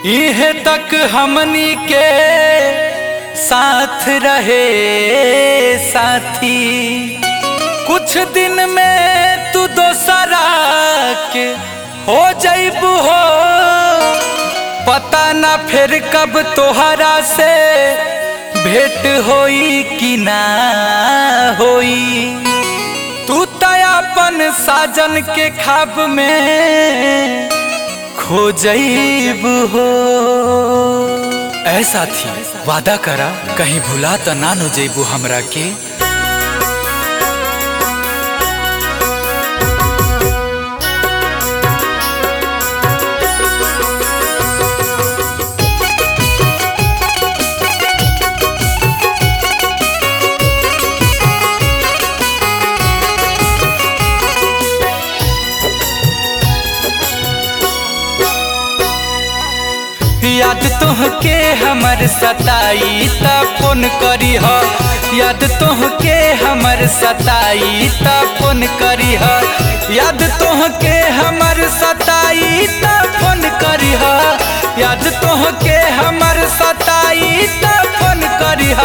इहे तक हमनी के साथ रहे साथी कुछ दिन में तू दोसरा के हो जैबू हो पता ना फिर कब तोहरा से भेंट होई कि ना होई तू तयापन साजन के खाब में खो जईब हो ऐसा थी वादा करा कहीं भुला तो ना नो जईबू हमरा के याद तोहके हमर सताई त फोन करी ह याद तोहके हमर सताई त फोन करी ह याद तोहके हमर सताई त फोन करी ह याद तोहके हमर सताई त फोन करी ह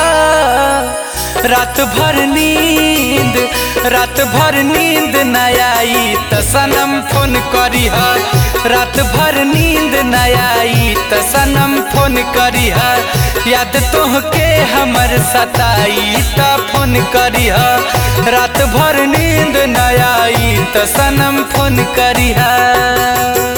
रात भर नींद रात भर नींद न आई त सनम फोन करी ह रात भर नींद न आई त सनम फोन करी ह याद तोहके हमर सताई त फोन करी ह रात भर नींद न आई त सनम फोन करी ह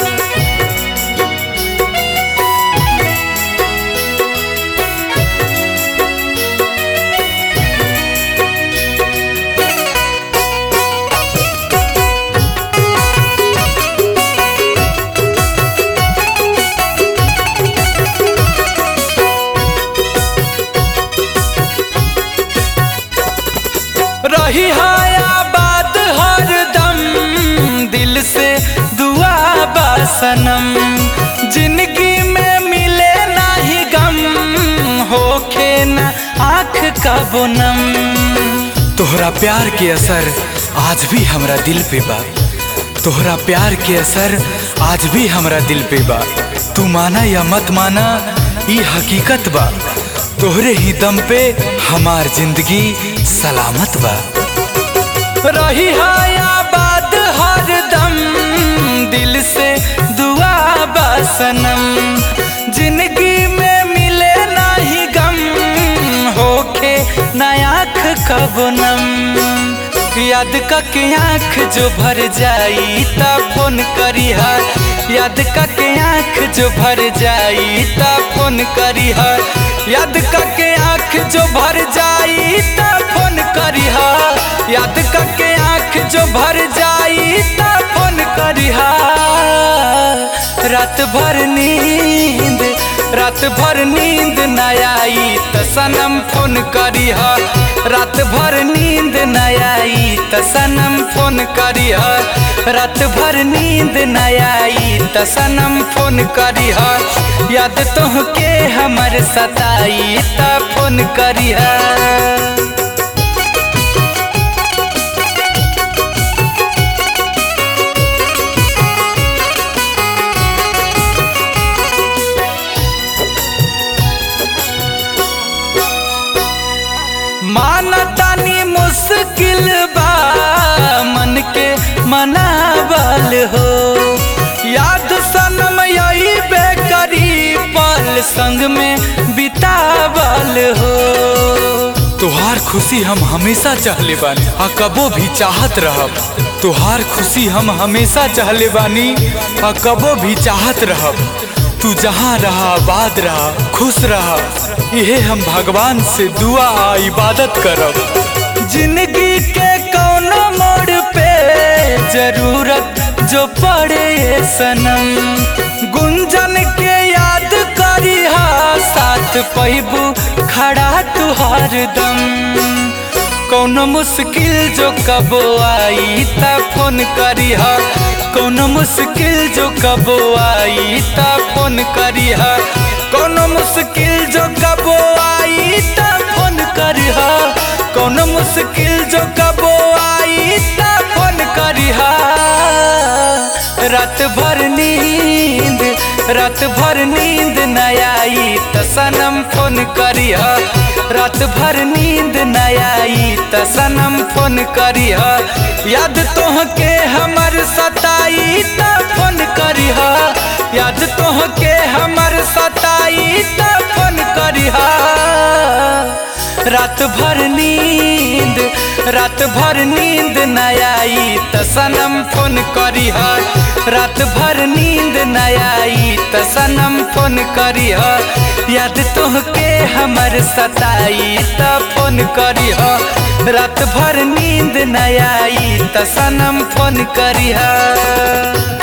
रही आबाद हर दम दिल से दुआ बासनम जिंदगी में मिले नाही गम होखे न आँख का बोनम तोहरा प्यार के असर आज भी हमरा दिल पे बा तोहरा प्यार के असर आज भी हमरा दिल पे बा तू माना या मत माना ई हकीकत बा तोहरे ही दम पे हमार जिंदगी सलामत बा रही आबाद हर दम दिल से दुआ बासनम जिंदगी में मिले नाही गम होखे नयाख कबनम याद के आँख जो भर जाई ता फोन करी हा याद के आँख जो भर जाई ता फोन करी हा याद के आँख जो भर जाई ता फोन करी हा याद के आँख जो भर जाई ता फोन करी हा रात भर नींद रात भर नींद न आई त सनम फोन करी हा रात भर नींद न आई त सनम फोन करी हा रात भर नींद न आई त सनम फोन करी हा याद तोहके हमर सताई त फोन करी हा मानतानी मुश्किल बा मन के मनावल हो याद सनम यही बेकरी पल संग में बितावल हो तोहार खुशी हम हमेशा चाहले बानी आ कबो भी चाहत रहब तोहार खुशी हम हमेशा चाहले बानी आ कबो भी चाहत रहब तू जहाँ रहा आबाद रहा खुश रहा यहे हम भगवान से दुआ आ इबादत करब जिंदगी के कौनो मोड़ पे जरूरत जो पड़े सनम गुंजन के याद करी हा साथ पैबू खड़ा तुहार दम कौनो मुश्किल जो कबो आई त फोन करी हा कौनो मुश्किल जो कबो आई त फोन करी हा कौनो मुश्किल जो कबो आई त फोन करी हा कौनो मुश्किल जो कबो आई त फोन करी हा रात भर नींद रात भर नींद न आई त सनम फोन करिह रात भर नींद न आई त सनम फोन करिह याद तोहके हमर सताई त फोन करिह याद तोहके हमर सताई त फोन करिह रात भर नींद रात भर नींद न आई त सनम फोन करिह रात भर नींद न आई त सनम फोन करिह याद तोहके हमर सताई त फोन करिह रात भर नींद न आई त सनम फोन करिह